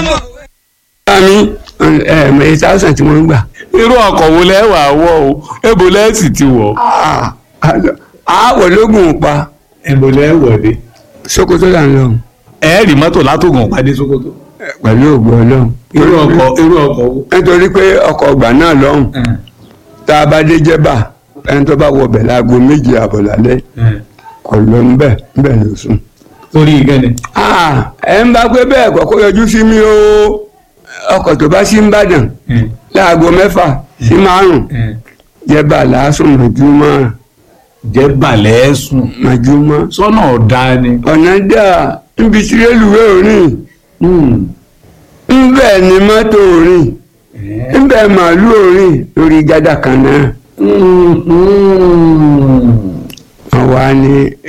mọ̀. àmì ẹ̀ẹ̀mẹ̀ eight thousand tí wọ́n ń gbà. irú ọkọ̀ wo lẹ́ wà wọ̀ o ebo lẹ́sì ti wọ̀ àwọ̀ lógún pa ebo lẹ́ wọ̀ dé. Sókótó là ń lọ ẹ rí mọ́tò látògùn pàdé Sókótó. pẹ̀lú ògbó ọlọ́run. irú ọkọ̀ irú ọkọ̀ wo. nítorí pé ọkọ̀ ọgbà náà lọ́hùn tá a bá dé jẹ́bà ẹni tó bá wọ bẹ̀ láago méje àbọ̀ lálẹ́ kò lọ ńbẹ̀ ńbẹ̀ ló sùn. torí ìgẹ́ni. Ah, ẹ ń bá pé bẹ́ẹ̀ kọ́kọ́ yọjú sí mi o ọkọ̀ tó bá sí ń bàdàn láago mẹ́fà sí márùn-ún jẹ́bà làásùn mọ̀júmọ́ jẹ́ balẹ̀ sùn. mọ̀júmọ́ sọ́nà ọ̀dà ni. ọ̀nà dà níbi tí rélùwé òrìn ńbẹ̀ ni mọ́tò òrìn ńbẹ̀ màálù òrìn lórí gádà kan náà. wọ́n wá ní